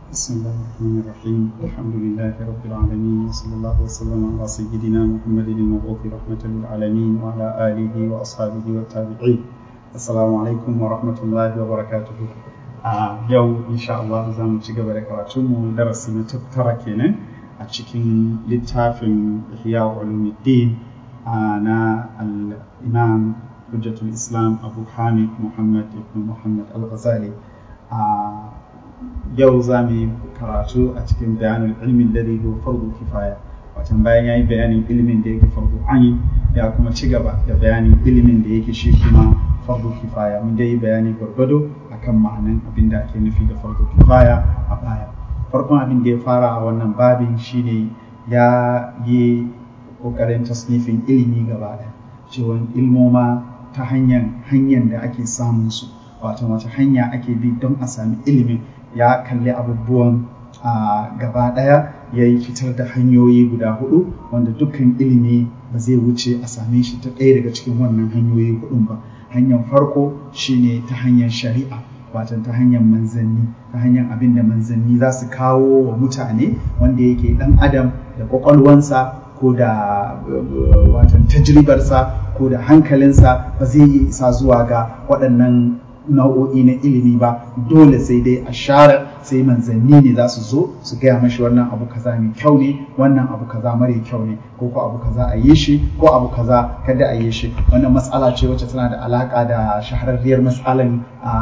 بسم الله الرحمن الرحيم الحمد لله رب العالمين وصلى الله وسلم على سيدنا محمد المبعوث رحمة للعالمين وعلى آله وأصحابه والتابعين السلام عليكم ورحمة الله وبركاته yau insha Allah za mu ci gaba da karatunmu darasi na tara kenan a cikin littafin Ihya Ulumuddin na al-Imam Hujjatul Islam Abu Hamid Muhammad ibn Muhammad Al-Ghazali yau za mu yi karatu a cikin bayanin ilmin da zai fardu kifaya watan bayan ya yi bayanin ilimin da yake fardu ayin ya kuma ci gaba da bayanin ilimin da yake shi kuma fardu kifaya mun dai bayani gwargwado akan ma'anan abin da ake nufi da fardu kifaya a baya farkon abin da ya fara a wannan babin shine ya yi kokarin tasnifin ilimi gaba ɗaya cewa ilmoma ta hanyar hanyar da ake samun su wato wata hanya ake bi don a sami ilimin ya kalli abubuwan a gaba ɗaya ya yi fitar da hanyoyi guda hudu wanda dukkan ilimi ba zai wuce a same shi ta ɗaya daga cikin wannan hanyoyi hudun ba hanyar farko shine ta hanyar shari'a watan ta hanyar manzanni ta hanyar abin da manzanni za su kawo wa mutane wanda yake ɗan adam da kwakwalwansa ko da watan tajribarsa ko da hankalinsa ba zai yi isa zuwa ga waɗannan nau'o'i na ilimi ba dole sai dai a share sai manzanni ne za su zo su gaya mashi wannan abu kaza mai kyau ne wannan abu kaza mara kyau ne ko ko abu kaza a yi shi ko abu kaza kada a yi shi wannan matsala ce wacce tana da alaka da shahararriyar matsalan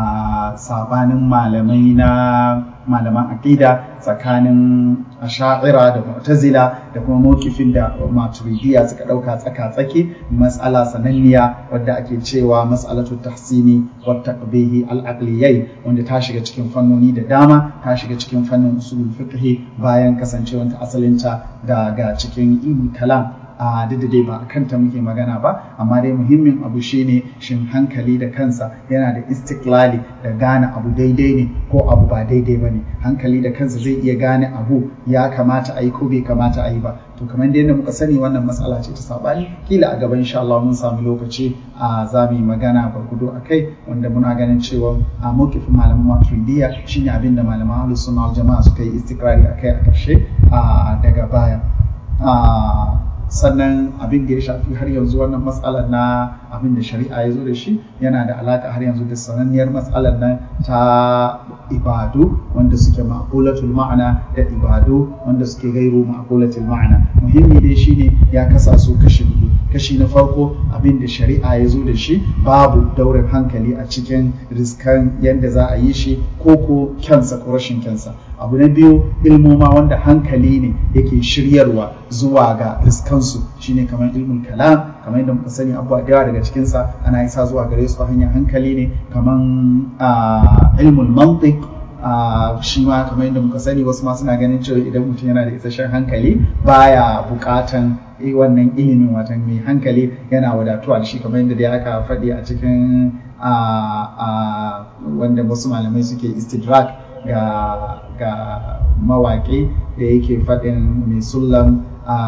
a sabanin malamai na malaman aqida tsakanin asha'ira da mu'tazila da kuma mawkifin da maturidiya suka dauka tsaka tsaki matsala sananniya wadda ake cewa mas'alatu tahsini wa taqbihi al-aqliyai wanda ta shiga cikin fannoni da dama ta shiga cikin fannin usulul fiqh bayan kasancewanta asalinta daga cikin ilmi kalam a duk da dai ba a kanta muke magana ba amma dai muhimmin abu shine shin hankali da kansa yana da istiklali da gane abu daidai ne ko abu ba daidai ba ne hankali da kansa zai iya gane abu ya kamata a yi ko bai kamata a yi ba to kamar da yadda muka sani wannan matsala ce ta sabani kila a gaba insha Allah mun samu lokaci a za mu yi magana barkudo a kai wanda muna ganin cewa a mawkifin malaman maturidiyya shine abin da malaman ahlus sunna jama'a suka yi istikrari akai a karshe daga baya sannan abin da ya shafi har yanzu wannan matsalar na abin da shari'a ya zo da shi yana da alaka har yanzu da sananniyar matsalar nan ta ibadu wanda suke ma'qulatul ma'ana da ibadu wanda suke gairu ma'qulatul ma'ana muhimmi dai shine ya kasa su kashi biyu kashi na farko abin da shari'a ya zo da shi babu daurin hankali a cikin riskan yadda za a yi shi ko ko kyansa ko rashin kyansa abu na biyu ilmoma wanda hankali ne yake shiryarwa zuwa ga riskansu shine kamar ilmin kalam kamar yadda muka sani abubuwa da yawa daga cikinsa ana isa zuwa gare su ta hanyar hankali ne kamar ilmul mantiq shi ma kamar yadda muka sani wasu ma suna ganin cewa idan mutum yana da isasshen hankali baya bukatan wannan ilimin watan mai hankali yana wadatuwa da shi kamar yadda dai aka faɗi a cikin wanda wasu malamai suke istidrak ga ga mawaƙi da yake faɗin mai sullam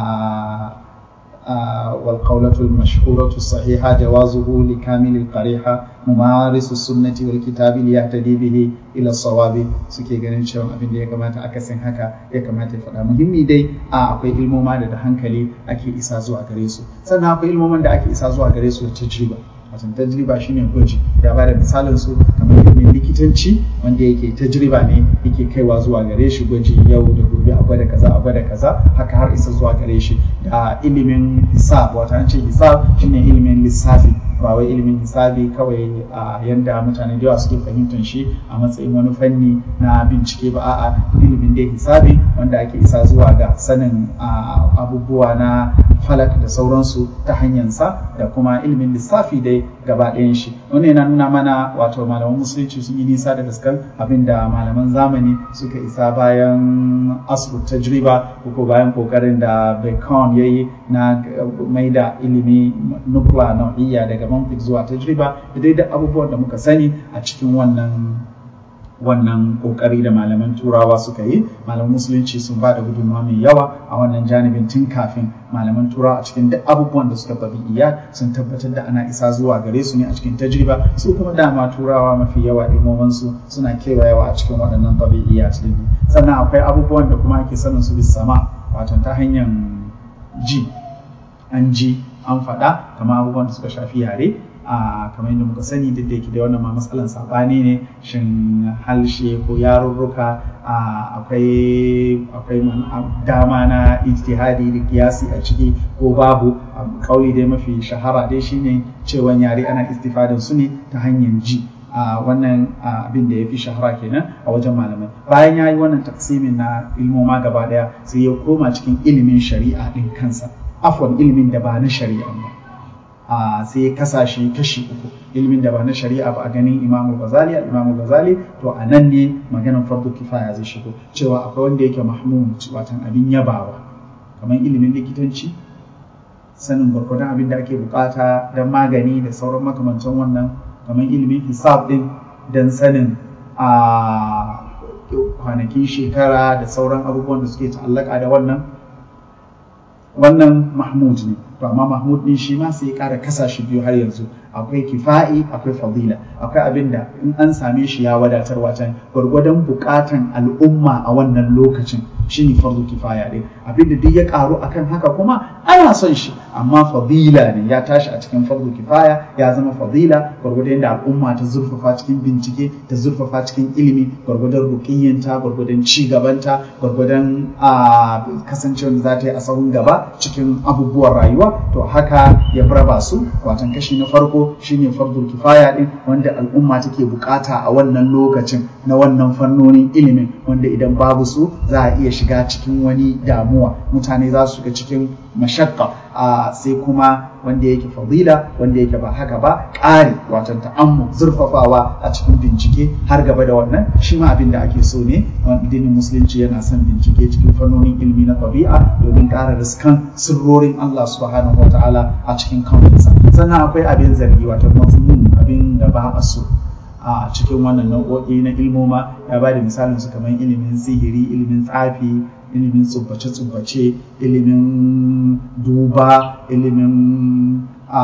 والقولة المشهورة الصحيحة جوازه لكامل القريحة ممارس السنة والكتاب ليهتدي به إلى الصواب suke ganin cewa abin da ya kamata akasin haka ya kamata ya faɗa muhimmi dai a akwai ilmoma da da hankali ake isa zuwa gare su sannan akwai ilmoman da ake isa zuwa gare su da tajriba wato tajriba shine gwaji ya bada misalin su kamar ilimin likitanci wanda yake tajriba ne yake kaiwa zuwa gare shi gwaji yau da gobe a gwada kaza a gwada kaza haka har isa zuwa gare shi da ilimin hisab wato an ce hisab shine ilimin lissafi ba wai ilimin hisabi kawai a yanda mutane da yawa suke fahimtar shi a matsayin wani fanni na bincike ba a'a ilimin dai hisabi wanda ake isa zuwa ga sanin abubuwa na falak da sauransu ta hanyarsa da kuma ilimin lissafi dai gaba ɗayan shi wannan yana nuna mana wato malaman musulunci sun yi nisa da gaskan abinda malaman zamani suka isa bayan asibit tajriba ko bayan kokarin da bacon ya yi na mai da ilimi nukla nau'iyya daga mantik zuwa tajriba da dai da abubuwan da muka sani a cikin wannan wannan kokari da malaman turawa suka yi malaman musulunci sun ba da gudunmawa mai yawa a wannan janibin tun kafin malaman turawa a cikin duk abubuwan da suka tabi'iyya sun tabbatar da ana isa zuwa gare su ne a cikin tajriba su kuma dama turawa mafi yawa ilmomin su suna kewayawa a cikin waɗannan tabi'iyya din sannan akwai abubuwan da kuma ake sanin su bis sama wato ta hanyar ji an ji an faɗa kamar abubuwan da suka shafi yare a kamar yadda muka sani duk da yake da wannan ma matsalan sabani ne shin halshe ko yarurruka akwai akwai dama na ijtihadi da kiyasi a ciki ko babu kauli dai mafi shahara dai shine cewa yare ana istifadin su ne ta hanyar ji a wannan abin da ya fi shahara kenan a wajen malamai bayan ya yi wannan taksimin na ilmoma gaba daya sai ya koma cikin ilimin shari'a din kansa afwan ilimin da ba na shari'a ba Uh, sai ya kasa shi kashi uku ilimin da ba na shari'a ba a ganin imamu ghazali imamu ghazali to a nan ne maganar farko kifaya zai shigo cewa akwai wanda yake mahmud watan abin yabawa kamar ilimin likitanci sanin gwargwadon abin da ake bukata don magani da sauran makamantan wannan kamar ilimin hisab din don sanin a kwanakin shekara da sauran abubuwan da suke ta'allaka da wannan wannan mahmud ne to amma mahmud din shi ma sai ya kara kasa shi biyu har yanzu akwai kifa'i akwai fadila akwai abin da in an same shi ya wadatar wacan gwargwadon bukatan al'umma a wannan lokacin shine farzu kifaya din abin da duk ya karu akan haka kuma ana son shi amma fadila ne ya tashi a cikin farzu kifaya ya zama fadila gwargwadon da al'umma ta zurfafa cikin bincike ta zurfafa cikin ilimi gwargwadon rukiyyanta gwargwadon ci gabanta gwargwadon a kasancewar da za ta yi a sahun gaba cikin abubuwan rayuwa to haka ya raba su watan kashi na farko shine fardul kifaya din wanda al'umma take bukata a wannan lokacin na wannan fannonin ilimin wanda idan babu su za a iya shiga cikin wani damuwa mutane za su shiga cikin mashakka a sai kuma wanda yake fadila wanda yake ba haka ba ƙari watan ta'ammu zurfafawa a cikin bincike har gaba da wannan shi ma abin da ake so ne addinin musulunci yana son bincike cikin fannonin ilimi na tabi'a domin ƙara riskan sirrorin Allah subhanahu wa ta'ala a cikin kansa sannan akwai abin zargi watan mazmun abin da ba a so a cikin wannan nau'o'i na ilmoma ya ba da misalin su kamar ilimin sihiri ilimin tsafi ilimin tsubbace-tsubbace ilimin duba ilimin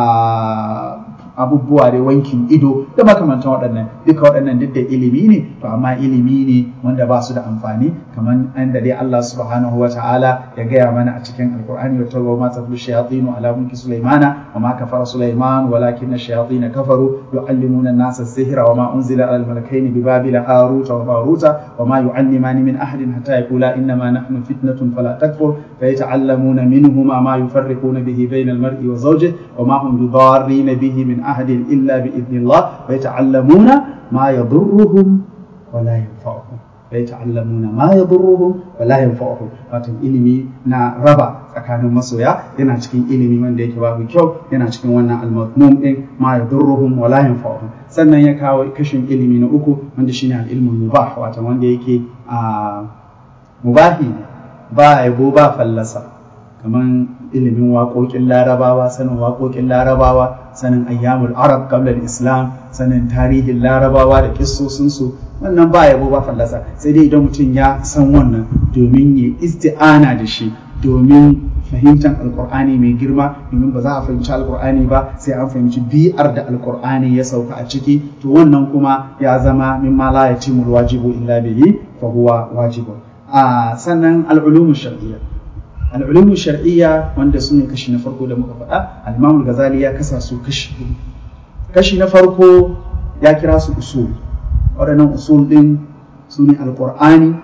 abubuwa da wankin ido da makamantan waɗannan duka waɗannan duk da ilimi ne to amma ilimi ne wanda ba su da amfani kamar an da dai Allah subhanahu wa ta'ala ya gaya mana a cikin alkur'ani wa tawo ma taflu shayatinu ala mulki sulaimana wa ma kafara sulaiman walakin ash-shayatin kafaru yu'allimuna an-nasa as-sihra wa ma unzila ala al-malakaini bi babila harut wa maruta wa ma yu'allimani min ahadin hatta yaqula inna ma nahnu fitnatun fala takfur فيتعلمون منهما ما يفرقون به بين المرء وزوجه وما هم بضارين به من أحد إلا بإذن الله ويتعلمون ما يضرهم ولا ينفعهم ويتعلمون ما يضرهم ولا ينفعهم watan ilimi na raba tsakanin masoya yana cikin ilimi wanda yake babu kyau yana cikin wannan almazmum din ma yadurruhum wa la yanfa'uhum sannan ya kawo kashin ilimi na uku wanda shine al-ilmul mubah watan wanda yake a mubahi ba yabo ba fallasa kamar ilimin waƙoƙin larabawa sanin waƙoƙin larabawa sanin ayyamul arab qabla islam sanin tarihin larabawa da kissosinsu wannan ba yabo ba fallasa sai dai idan mutum ya san wannan domin ya isti'ana da shi domin fahimtar alkur'ani mai girma domin ba za a fahimci alkur'ani ba sai an fahimci bi'ar da alkur'ani ya sauka a ciki to wannan kuma ya zama mimma la yatimul wajibu illa bihi fa huwa wajibun a sannan al'ulumun shar'iyya al'ulumun shar'iyya wanda su ne kashi na farko da muka faɗa al-imam ghazali ya kasa su kashi hudu kashi na farko ya kira su usul waɗannan usul ɗin su ne alƙur'ani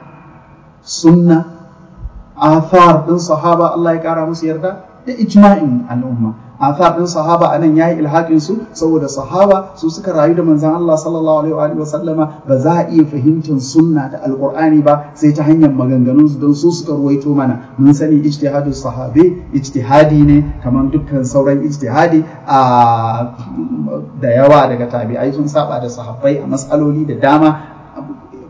sunna athar ɗin sahaba Allah ya ƙara musu yarda da ijma'in al'umma athar ɗin sahaba anan yayi ilhaƙin su saboda sahaba su suka rayu da manzon Allah sallallahu alaihi wa sallama ba za a iya fahimtar sunna da alqur'ani ba sai ta hanyar maganganun su don su suka ruwaito mana mun sani ijtihadu sahabi ijtihadi ne kamar dukkan sauran ijtihadi a da yawa daga tabi'ai sun saba da sahabbai a matsaloli da dama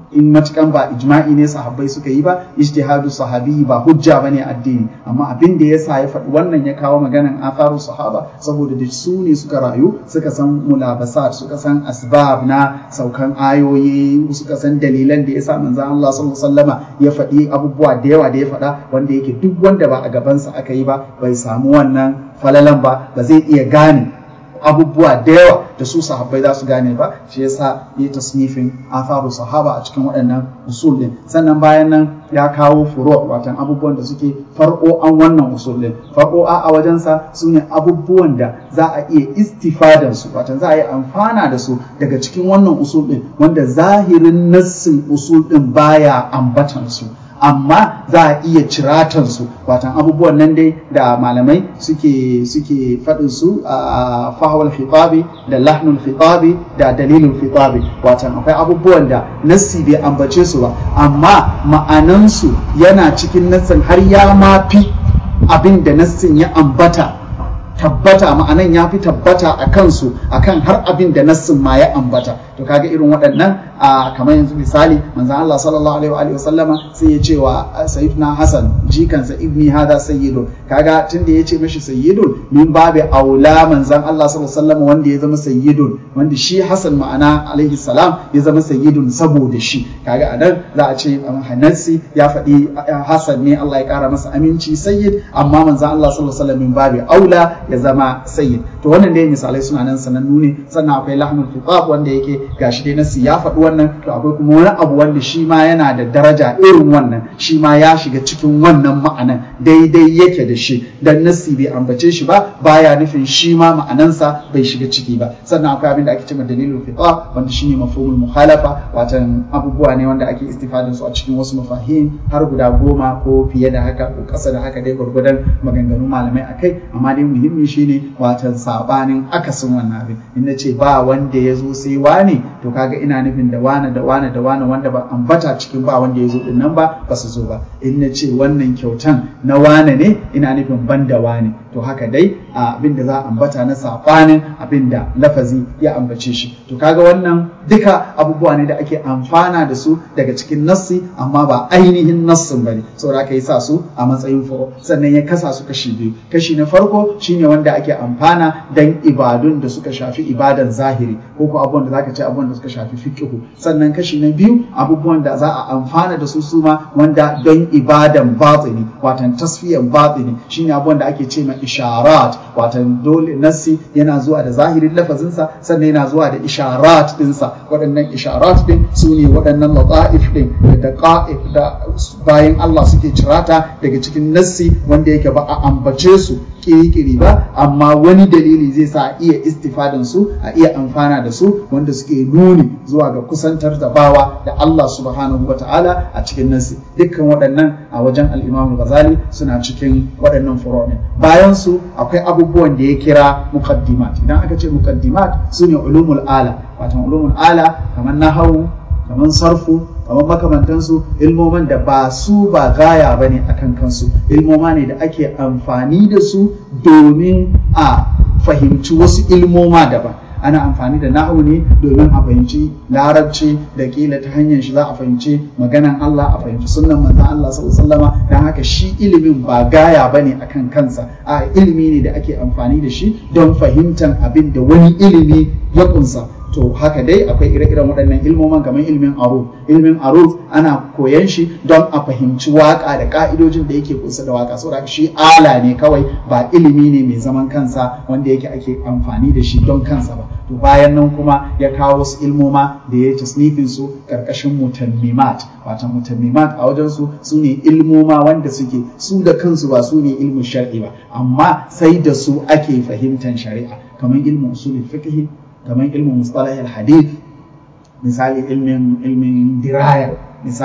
in matukan ba ijma'i ne sahabbai suka yi ba ijtihadu sahabi ba hujja bane addini amma abin da yasa ya faɗi wannan ya kawo maganan atharu sahaba saboda da su ne suka rayu suka san mulabasat suka san asbab na saukan ayoyi suka san dalilan da yasa manzon Allah sallallahu alaihi wasallama ya faɗi abubuwa da yawa da ya faɗa wanda yake duk wanda ba a gabansa aka yi ba bai samu wannan falalan ba ba zai iya gane abubuwa da yawa da su sahabbai za su gane ba shi yasa yi tasnifin atharu sahaba a cikin waɗannan usul din sannan bayan nan ya kawo furo watan abubuwan da suke farko an wannan usul din farko a a wajensa su ne abubuwan da za a iya istifadan su watan za a yi amfana da su daga cikin wannan usul din wanda zahirin nassin usul din baya ambatan su amma za a iya ciratan su watan abubuwan nan dai da malamai suke suke faɗin su a fahawal khitabi da lahnul khitabi da dalilul khitabi watan akwai abubuwan da nassi bai ambace su ba amma ma'anansu yana cikin nassin har ya mafi abin da nassin ya ambata tabbata ma'anan ya fi tabbata a kansu akan har abin da nassin ma ya ambata to kaga irin waɗannan a kamar yanzu misali manzon Allah sallallahu alaihi wa sallama sai ya ce wa sayyidina Hassan jikansa ibni hada sayyidun kaga tunda ya ce mishi sayyidun min babu aula manzon Allah sallallahu alaihi wa sallama wanda ya zama sayyidun wanda shi Hassan ma'ana alaihi salam ya zama sayyidun saboda shi kaga anan za a ce Hanasi ya faɗi Hassan ne Allah ya ƙara masa aminci sayyid amma manzon Allah sallallahu alaihi wa sallam min babu aula ya zama sayyid to wannan dai misalai suna nan sanannu ne sannan akwai lahmul khitab wanda yake gashi dai nasi ya faɗi wannan to akwai kuma wani abu wanda shi ma yana da daraja irin wannan shi ma ya shiga cikin wannan ma'anan daidai yake da shi dan nasi bai ambace shi ba baya nufin shi ma ma'anansa bai shiga ciki ba sannan akwai abin da ake cewa dalilul khitab wanda shine mafhumul mukhalafa watan abubuwa ne wanda ake istifadin su a cikin wasu mafahim har guda goma ko fiye da haka ko ƙasa da haka dai gwargwadon maganganun malamai akai amma dai muhimmi shine watan sabanin akasin wannan abin in na ce ba wanda ya zo sai wane to kaga ina nufin da wane da wane da wane wanda ba ambata cikin ba wanda ya zo din nan ba ba su zo ba in na ce wannan kyautan na wane ne ina nufin ban da wane to haka dai abin da za a ambata na sabanin abin da lafazi ya ambace shi to kaga wannan duka abubuwa ne da ake amfana da su daga cikin nassi amma ba ainihin nassin bane saboda aka yi sa su a matsayin furo sannan ya kasa su kashi biyu kashi na farko shine wanda ake amfana dan ibadun da suka shafi ibadan zahiri ko ko abubuwan da zaka ce abubuwan da suka shafi fiqhu sannan kashi na biyu abubuwan da za a amfana da su suma wanda don ibadan batini watan tasfiyan batini shine abubuwan da ake ce ma isharat watan dole nassi yana zuwa da zahirin lafazinsa sannan yana zuwa da isharat dinsa waɗannan isharat din su ne waɗannan lata'if din da daqa'iq da bayan Allah suke cirata daga cikin nassi wanda yake ba a ambace su kiri-kiri ba amma wani dalili zai sa a iya istifadan su a iya amfana da su wanda suke nuni zuwa ga kusantar da bawa da Allah subhanahu wa ta'ala a cikin nasi dukkan waɗannan a wajen al-Imam Ghazali suna cikin waɗannan furo'in bayan su akwai abubuwan da ya kira muqaddimat idan aka ce muqaddimat sune ulumul ala wato ulumul ala kamar nahawu kamar sarfu kamar makamantansu ilmoman da ba su ba gaya ba ne a kan kansu ilmoma ne da ake amfani da su domin a fahimci wasu ilmoma daban ana amfani da na'u ne domin a fahimci larabci da kila ta hanyar shi za a fahimci maganan Allah a fahimci sunnan manzon Allah sallallahu alaihi dan haka shi ilimin ba gaya bane akan kansa a ilimi ne da ake amfani da shi don fahimtar abin da wani ilimi ya kunsa to haka dai akwai ire-iren waɗannan ilmoman kamar ilmin aruf ilmin aruf ana koyan shi don a fahimci waka da ka'idojin da yake kusa da waka saboda shi ala ne kawai ba ilimi ne mai zaman kansa wanda yake ake amfani da shi don kansa ba to bayan nan kuma ya kawo wasu ilmoma da ya tasnifin su karkashin mutammimat wata mutammimat a wajen su su ne ilmoma wanda suke su da kansu ba su ne ilmin shar'i ba amma sai da su ake fahimtar shari'a kamar ilmin usulul fiqh kamar ilmin mustalah hadith misali ilmin ilmin diraya misali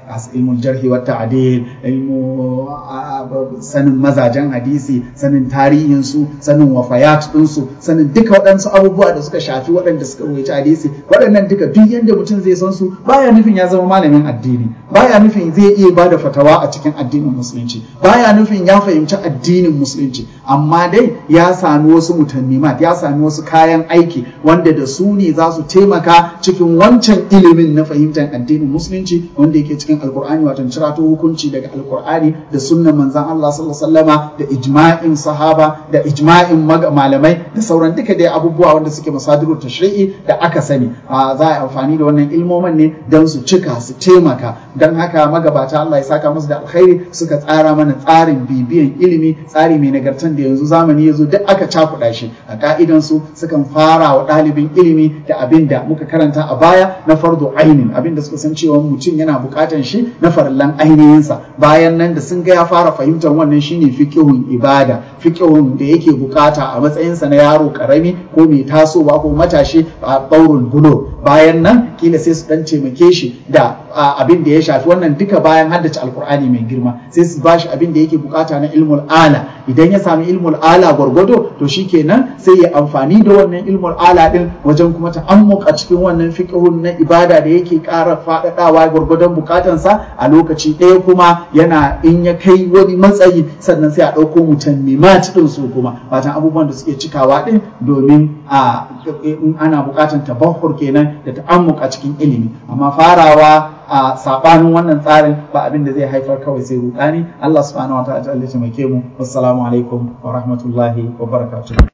ilmul jarhi wa ta'dil ilmu sanin mazajen hadisi sanin tarihin su sanin wafayat din su sanin duka waɗansu abubuwa da suka shafi waɗanda suka rubuta hadisi waɗannan duka duk yanda mutum zai san su baya nufin ya zama malamin addini baya nufin zai iya bada fatawa a cikin addinin musulunci baya nufin ya fahimci addinin musulunci amma dai ya sami wasu mutannimat ya sami wasu kayan aiki wanda da su ne za su taimaka cikin wancan ilimin na fahimtar addinin musulunci wanda yake cikin alkur'ani wato cirato hukunci daga alkur'ani da sunnan manzon Allah sallallahu alaihi wasallama da ijma'in sahaba da ijma'in malamai da sauran duka dai abubuwa wanda suke masadiru tashri'i da aka sani za a amfani da wannan ilmomin ne don su cika su taimaka don haka magabata Allah ya saka musu da alkhairi suka tsara mana tsarin bibiyan ilimi tsari mai nagartan da yanzu zamani ya zo duk aka cakuɗa shi a ka'idan su sukan fara wa ɗalibin ilimi da abin da muka karanta a baya na fardo ainin abin da suka san cewa mutum yana buƙatan shi na farallan ainihinsa bayan nan da sun ga ya fara fahimtar wannan shine fiqhun ibada fiqhun da yake bukata a matsayinsa na yaro karami ko mai tasowa ko matashi a ɗaurul bulo bayan nan kila sai su dan taimake shi da abin da ya shafi wannan duka bayan haddace alkur'ani mai girma sai su bashi abin da yake bukata na ilmul ala idan ya sami ilmul ala gwargwado to shikenan sai ya amfani da wannan ilmul ala din wajen kuma ta'ammuk a cikin wannan fiqhun na ibada da yake ƙara faɗaɗawa gwargwadon bukatansa a lokaci ɗaya kuma yana in ya kai wani matsayi sannan sai a ɗauko mutannimat din su kuma watan abubuwan da suke cikawa din domin a in ana bukatan tabahur kenan da ta'ammuk a cikin ilimi amma farawa a sabanin wannan tsarin ba abin da zai haifar kawai sai rudani Allah subhanahu wa ta'ala ya taimake mu wassalamu alaikum wa rahmatullahi wa barakatuh